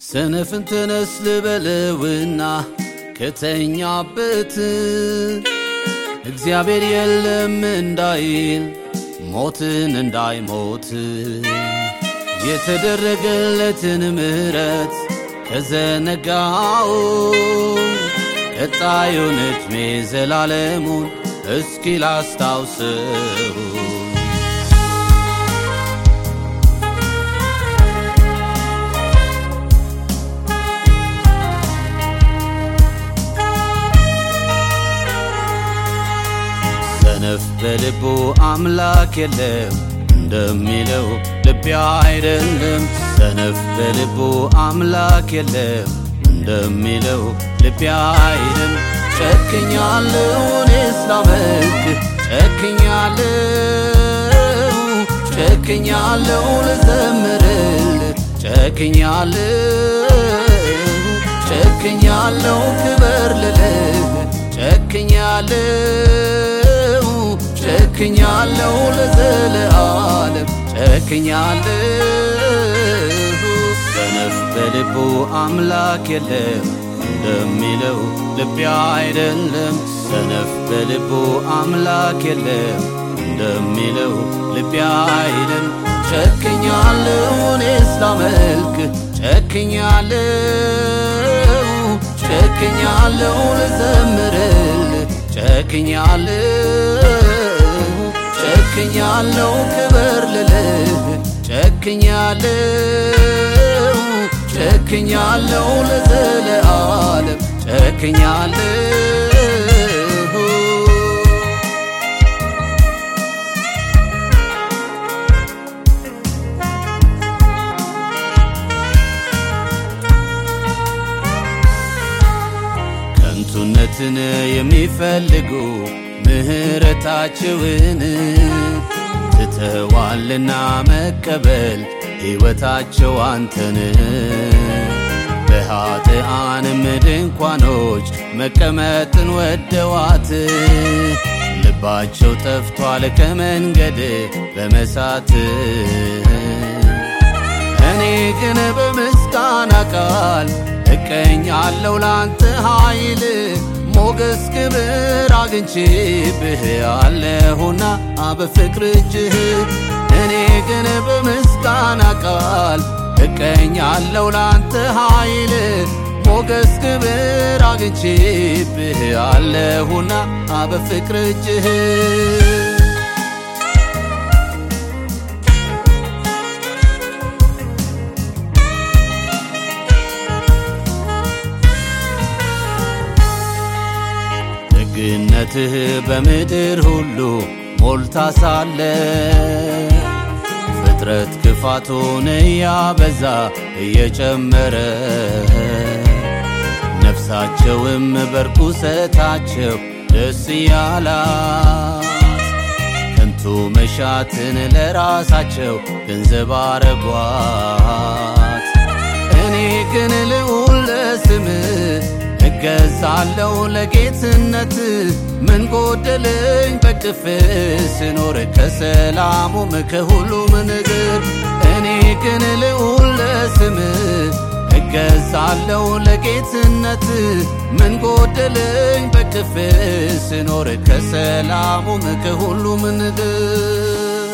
ሰነፍን ተነስ ልበለውና ከተኛበት እግዚአብሔር የለም እንዳይል ሞትን እንዳይሞት የተደረገለትን ምሕረት ከዘነጋው ቀጣዩን ዕድሜ ዘላለሙን እስኪ ላስታውሰው ሰነፍ በልቡ አምላክ የለም እንደሚለው ልቤ አይደለም። ሰነፍ በልቡ አምላክ የለም እንደሚለው ልቤ አይደለም። ጨክኛለሁ እኔስ ላመልክ ጨክኛለሁ ጨክኛለሁ ልዘምርል ጨክኛለሁ ጨክኛለሁ ክበር ልልህ ጨክኛለሁ ጨክኛለሁ ለዘለዓለም ጨክኛለሁ ሰነፍ በልቡ አምላክ የለም እንደሚለው ልቤ አይደለም ሰነፍ በልቡ አምላክ የለም እንደሚለው ልቤ አይደለም ጨክኛለሁ እኔስ ላመልክ ጨክኛለሁ ጨክኛለሁ ልዘምርል ጨክኛለሁ ጨክኛለሁ ክበር ልልህ ጨክኛለሁ ጨክኛለሁ ለዘለዓለም ጨክኛለሁ ከንቱነትን የሚፈልጉ ምሕረታችውን ትተዋልና መቀበል ሕይወታቸው አንተን በኃጥኣንም ድንኳኖች መቀመጥን ወደዋት ልባቸው ጠፍቷል ከመንገድ በመሳት እኔ ግን በምስጋና ቃል እቀኛለሁ ላንተ ኃይል ሞገስ ክብር አግኝቼብህ አለሁና በፍቅር እጅህ እኔ ግን በምስጋና ቃል እቀኛለሁ ላንተ ኃይል ሞገስ ክብር አግኝቼብህ አለሁና በፍቅር እጅህ ደግነትህ በምድር ሁሉ ሞልታ ሳለ ፍጥረት ክፋቱን እያበዛ እየጨመረ ነፍሳቸውም በርኩሰታቸው ደስ እያላት ከንቱ መሻትን ለራሳቸው ገንዘብ አረጓት። እኔ ግን ልዑል ለስምህ እገዛለሁ ለጌትነት ምን ጎደለኝ በቅፍ ስኖር ከሰላሙም ከሁሉም ነገር እኔ ግን ልዑል ለስምህ እገዛለሁ ለጌትነት ምን ጎደለኝ በቅፍ ስኖር ከሰላሙም ከሁሉም ነገር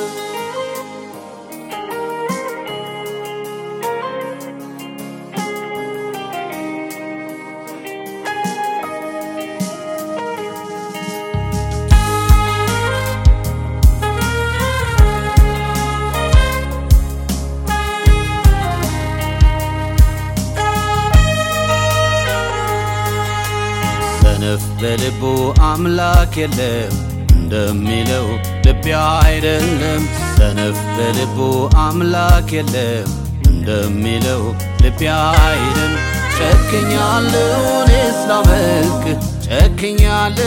ሰነፍ በልቡ አምላክ የለም እንደሚለው ልቤ አይደለም። ሰነፍ በልቡ አምላክ የለም እንደሚለው ልቤ አይደለም። ጨክኛለሁ እኔስ ላመልክ ጨክኛለሁ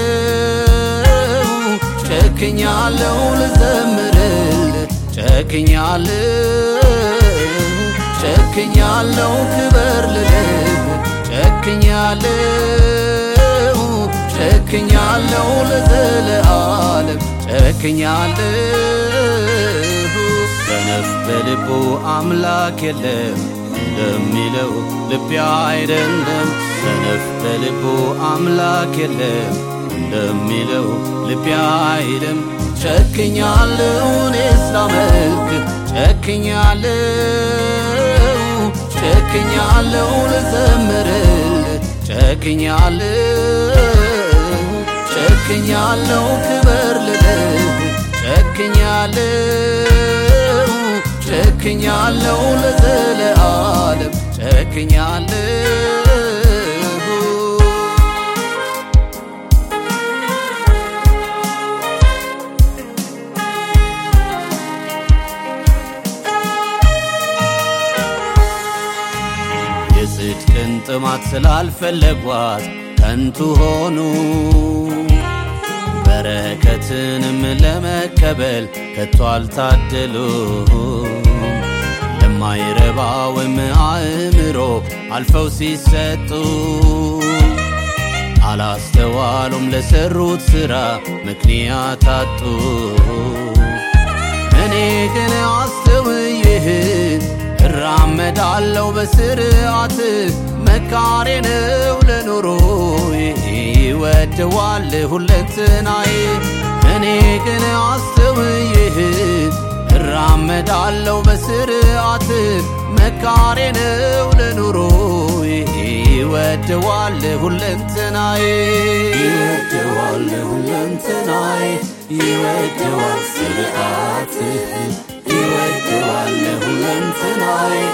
ጨክኛለሁ ልዘምርል ጨክኛለሁ ጨክኛለሁ ክበር ልልህ ጨክኛለሁ ጨክኛለሁ ለዘለዓለም ጨክኛለሁ ሰነፍ በልቡ አምላክ የለም እንደሚለው ልቤ አይደለም ሰነፍ በልቡ አምላክ የለም እንደሚለው ልቤ አይልም ጨክኛለሁ እኔስ ላመልክ ጨክኛለሁ ጨክኛለሁ ልዘምርል ጨክኛለሁ ጨክኛለሁ ክበር ልልህ ጨክኛለሁ ጨክኛለሁ ለዘለዓለም ጨክኛለሁ የጽድቅን ጥማት ስላልፈለጓት ከንቱ ሆኑ በረከትንም ለመቀበል ከቶ አልታደሉ ለማይረባውም አእምሮ አልፈው ሲሰጡ አላስተዋሉም ለሰሩት ሥራ ምክንያት አጡ እኔ ግን አስተውይህን እራመዳለው በስርዓት መካሬ ነው ለኑሮ ይወደዋል ሁለንትናዬ እኔ ግን አስተውይህን እራመዳለው በስርዓት መካሬ ነው ለኑሮ ይወደዋል ሁለንትናዬ ይወደዋል ሁለንትናዬ ይወደዋል ስርዓት ይወደዋል ሁለንትናዬ